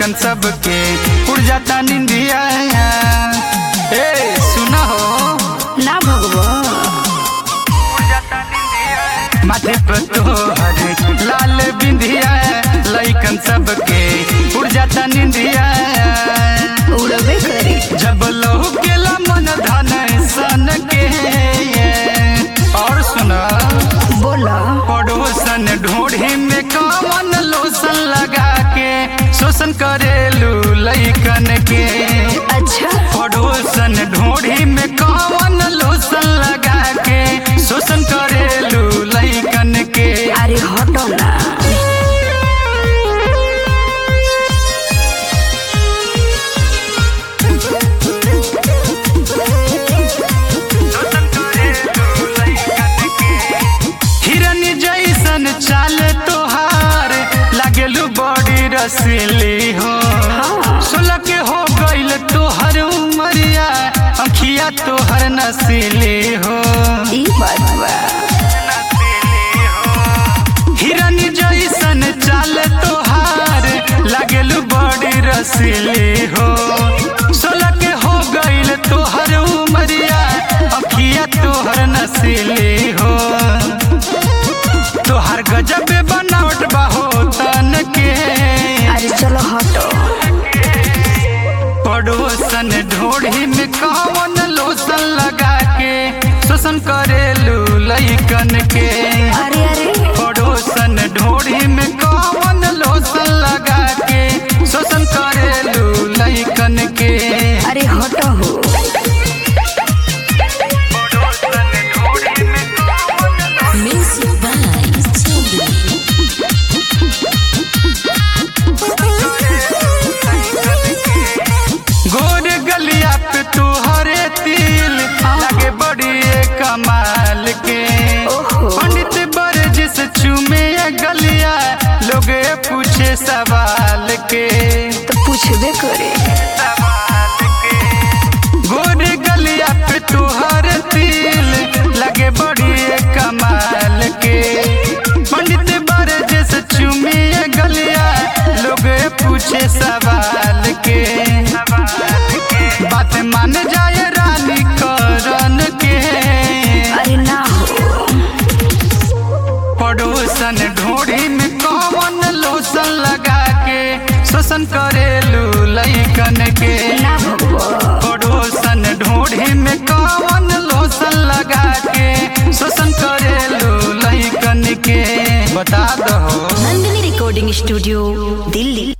लइकन सबके उड़ जाता निंदिया ए सुना हो ना भगवा माथे पर तोहर लाल बिंदिया लइकन सबके उड़ जाता निंदिया उड़बे करी जब लहू केला मन धन सन के और सुना बोला पड़ोसन ढोढ़ी में कवन लोसन लगा के शोषण करेलू लइकन के अच्छा पड़ोसन ढोढ़ी में कवन लोसन लगा के शोषण करेलू लइकन के अरे हटो ना हिरन जैसन चाल तोहार लागेलू बड़ी रसीली हो सोलह के हो गईल तोहर उमरिया अखिया तोहर नसीली हो ई बात बा हिरन जैसन चाल तोहार लागेलू बड़ी रसीली हो सोलह के हो गईल तोहर उमरिया अखिया तोहर नसीली हो तोहर गजब बनावट बाहो तन के अरे चलो हटो पड़ोसन ढोढ़ी में कौन लोसन लगा के शोषण करेलू लइकन के अरे अरे पड़ोसन ढोढ़ी में कौन लोसन लगा के शोषण करेलू लइकन के अरे हटो हो Music by Chubby. गोर गलिया पे तोहरे तिल लगे बड़ी कमाल के ओहो। पंडित बरज से चूमे ये गलिया लोग पूछे सवाल के तो पूछबे करे गोर गलिया पे तोहर तिल लगे बड़ी कमाल के पंडित बरज से चूमे ये गलिया लोग पूछे सवाल के बात मान जाए रानी करन के अरे ना हो पड़ोसन ढोढ़ी में कौन लोसन लगा के शोषण करेलू लइकन के ना भगवा पड़ोसन ढोढ़ी में कौन लोसन लगा के शोषण करेलू लइकन के बता दो नंदिनी रिकॉर्डिंग स्टूडियो दिल्ली